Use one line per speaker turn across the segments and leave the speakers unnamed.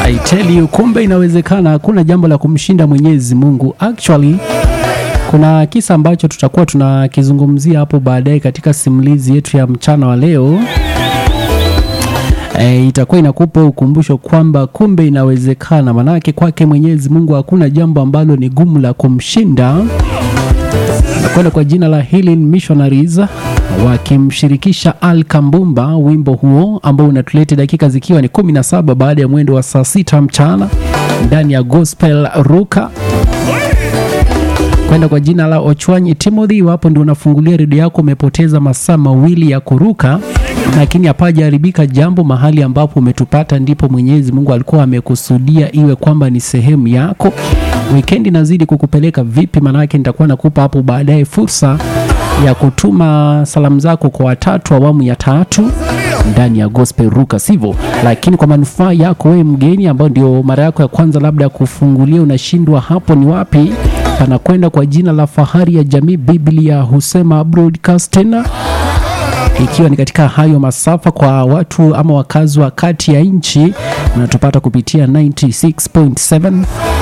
I tell you, kumbe inawezekana. Hakuna jambo la kumshinda Mwenyezi Mungu. Actually, kuna kisa ambacho tutakuwa tunakizungumzia hapo baadaye katika simulizi yetu ya mchana wa leo. E, itakuwa inakupa ukumbusho kwamba kumbe inawezekana, manake kwake Mwenyezi Mungu hakuna jambo ambalo ni gumu la kumshinda. Nakwenda kwa jina la Healing Missionaries wakimshirikisha Al Kambumba, wimbo huo ambao unatuleta dakika zikiwa ni 17 baada ya mwendo wa saa sita mchana ndani ya Gospel Ruka kwenda kwa jina la Ochwanyi Timothy. Iwapo ndio unafungulia redio yako, umepoteza masaa mawili ya kuruka, lakini hapajaharibika jambo. Mahali ambapo umetupata ndipo Mwenyezi Mungu alikuwa amekusudia iwe kwamba ni sehemu yako. Wikendi nazidi kukupeleka vipi? Maanake nitakuwa nakupa hapo baadaye fursa ya kutuma salamu zako kwa watatu awamu ya tatu ndani ya Gospel Ruka, sivyo? Lakini kwa manufaa yako wewe mgeni, ambao ndio mara yako ya kwanza labda kufungulia, unashindwa hapo ni wapi, panakwenda kwa jina la Fahari ya Jamii Biblia husema Broadcasting, ikiwa ni katika hayo masafa kwa watu ama wakazi wa kati ya nchi, unatupata kupitia 96.7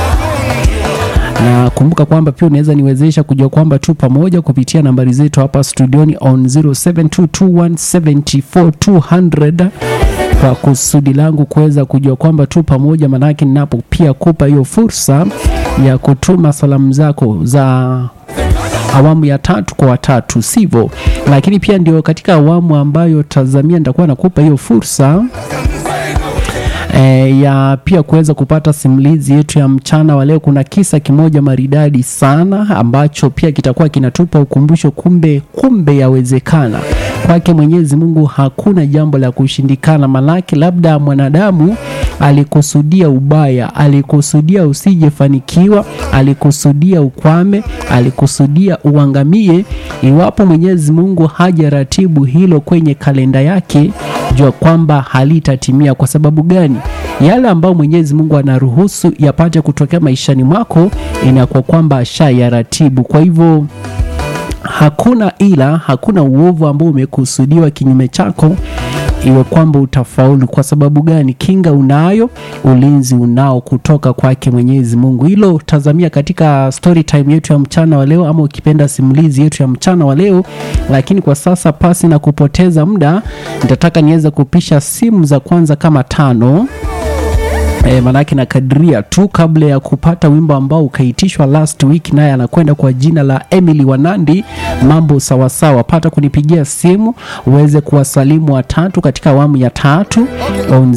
na kumbuka kwamba pia unaweza niwezesha kujua kwamba tu pamoja kupitia nambari zetu hapa studioni on 0722174200 kwa kusudi langu kuweza kujua kwamba tu pamoja, manake ninapo pia kupa hiyo fursa ya kutuma salamu zako za awamu ya tatu kwa watatu, sivyo? Lakini pia ndio katika awamu ambayo tazamia nitakuwa nakupa hiyo fursa E, ya pia kuweza kupata simulizi yetu ya mchana wa leo. Kuna kisa kimoja maridadi sana ambacho pia kitakuwa kinatupa ukumbusho, kumbe kumbe yawezekana kwake Mwenyezi Mungu hakuna jambo la kushindikana. Malaki labda mwanadamu alikusudia ubaya, alikusudia usijefanikiwa, alikusudia ukwame, alikusudia uangamie. Iwapo Mwenyezi Mungu hajaratibu hilo kwenye kalenda yake, jua kwamba halitatimia. Kwa sababu gani? Yale ambayo Mwenyezi Mungu anaruhusu yapate kutokea maishani mwako, inakuwa kwamba ashayaratibu. Kwa hivyo hakuna ila, hakuna uovu ambao umekusudiwa kinyume chako iwe kwamba utafaulu. Kwa sababu gani? Kinga unayo, ulinzi unao kutoka kwake Mwenyezi Mungu. Hilo tazamia katika story time yetu ya mchana wa leo, ama ukipenda simulizi yetu ya mchana wa leo. Lakini kwa sasa, pasi na kupoteza muda, nitataka niweze kupisha simu za kwanza kama tano. E, manake na kadiria tu kabla ya kupata wimbo ambao ukaitishwa last week, naye anakwenda kwa jina la Emily Wanandi. Mambo sawasawa, pata kunipigia simu uweze kuwasalimu watatu katika awamu ya tatu on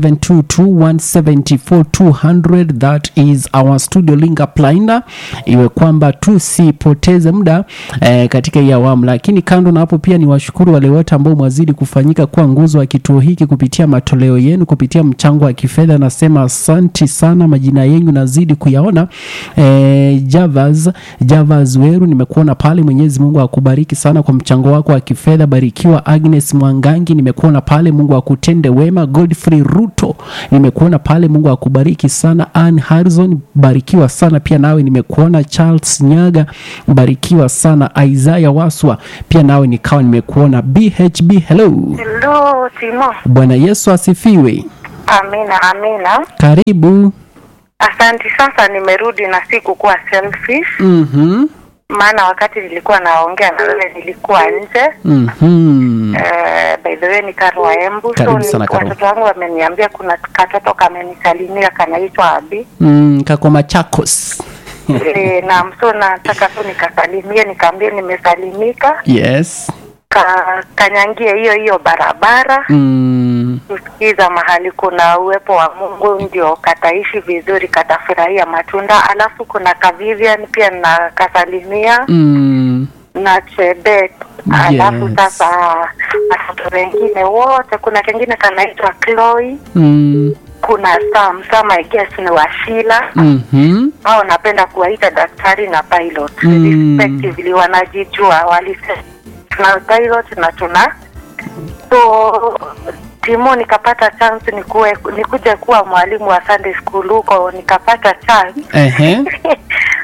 0722174200 that is our studio link up line, iwe kwamba tusipoteze muda e, katika hii awamu. Lakini kando na hapo, pia ni washukuru wale wote ambao mwazidi kufanyika kuwa nguzo wa kituo hiki kupitia matoleo yenu, kupitia mchango wa kifedha na Asanti sana, majina yenyu nazidi kuyaona. E, Javas Javas Weru, nimekuona pale. Mwenyezi Mungu akubariki sana kwa mchango wako wa kifedha. Barikiwa. Agnes Mwangangi, nimekuona pale. Mungu akutende wema. Godfrey Ruto, nimekuona pale. Mungu akubariki sana. Ann Harrison, barikiwa sana pia nawe, nimekuona. Charles Nyaga, barikiwa sana. Isaiah Waswa, pia nawe nikawa nimekuona. BHB, hello.
Hello, Timo.
Bwana Yesu asifiwe.
Amina, amina.
Karibu.
Asante. Sasa nimerudi na si kukuwa selfish,
Mhm.
maana wakati nilikuwa naongea na wewe nilikuwa nje.
Mhm.
Eh, by the way ni Karo wa Embu.
Karibu
ni-
sana, Karo.
watoto wangu wameniambia kuna katoto kamenisalimia kanaitwa Abi.
Mm, kako Machakos.
e, na so nataka tu nikasalimie, nikaambie nimesalimika,
Yes.
ka, kanyangie hiyo hiyo barabara
Mm.
kusikiza mahali kuna uwepo wa Mungu ndio kataishi vizuri, katafurahia matunda. Alafu kuna Kavivian pia na kasalimia
Mm.
na Chebet. Alafu
Yes.
sasa watoto wengine wote, kuna kengine kanaitwa Chloe,
Mm.
kuna Sam. Sam I guess ni Washila
Mhm.
au napenda kuwaita daktari na pilot
Mm.
respectively, wanajijua walisema tuna pilot na tuna so Timo, nikapata chance nikuwe nikuje kuwa mwalimu wa Sunday school huko, nikapata chance
Ehe.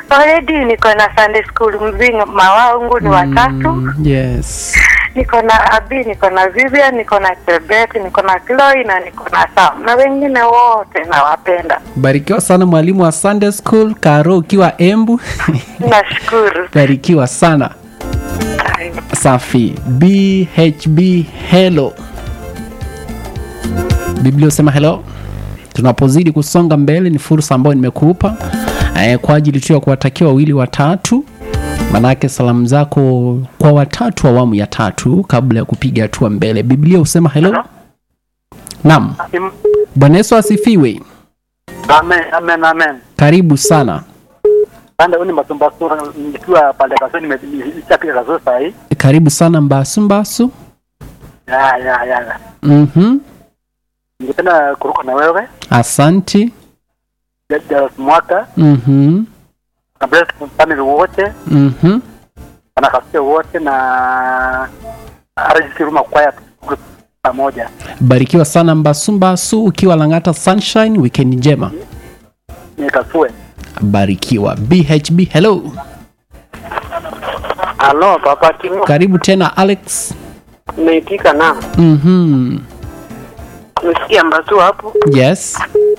already niko na Sunday school mzima wangu ni watatu.
Mm, yes
Niko na Abi, niko na Vivian, niko na Chebet, niko na Chloe na niko na Sam na wengine wote nawapenda.
barikiwa sana mwalimu wa sunday school karo ukiwa embu
Nashukuru.
barikiwa sana safi bhb hello biblia usema hello tunapozidi kusonga mbele ni fursa ambayo nimekupa eh, kwa ajili tu ya kuwatakia wawili watatu manake salamu zako kwa watatu awamu ya tatu kabla ya kupiga hatua mbele biblia husema hello naam bwana yesu asifiwe
Amen, amen, amen.
karibu sana
Pande huni masumbasura nikiwa pande kasoni nimeshapiga kasoro saa hii.
karibu sana mbasu mbasu
Ya, ya, ya.
mm-hmm.
Ningependa kuruka na wewe
asanti
Jairus Mwaka
mm-hmm.
na bless family wote
Mm-hmm.
wanakasikia wote na RGC Ruma Choir group pamoja.
barikiwa sana mbasumbasu ukiwa langata sunshine weekend njema
Nikasue.
barikiwa bhb hello
Halo, Papa Timo.
karibu tena alex
Nimeitika na.
mm-hmm.
Nisikia mbasu hapo.
yes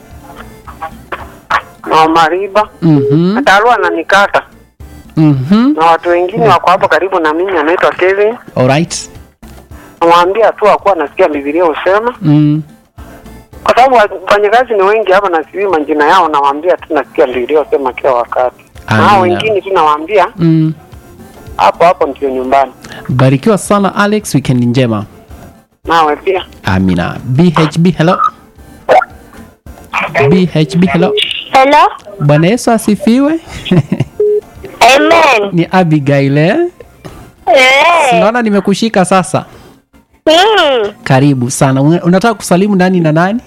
Na Mariba.
mm-hmm.
Atalua ananikata.
Mm-hmm.
Na watu wengine wako hapo karibu na mimi anaitwa Kevin.
alright
Namwambia tu akuwa nasikia Biblia usema.
mm.
kwa sababu wafanyakazi ni wengi hapa na sijui majina yao, nawaambia tu nasikia niliyosema kila wakati, na hao
Amina.
wengine tu nawaambia
Mm.
hapo hapo ndio nyumbani.
barikiwa sana alex weekend njema
Nawe pia
amina bhb hello bhb hello
Hello?
bwana yesu asifiwe
Amen.
ni abigail eh?
Eh.
naona nimekushika sasa
Mm.
karibu sana Una- unataka kusalimu nani na nani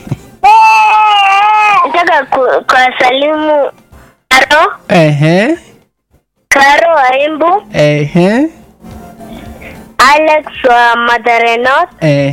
Nataka ku- kuwasalimu Karo,
ehe
Karo wa Embu,
ehe
Alex wa Mathare North,
eh,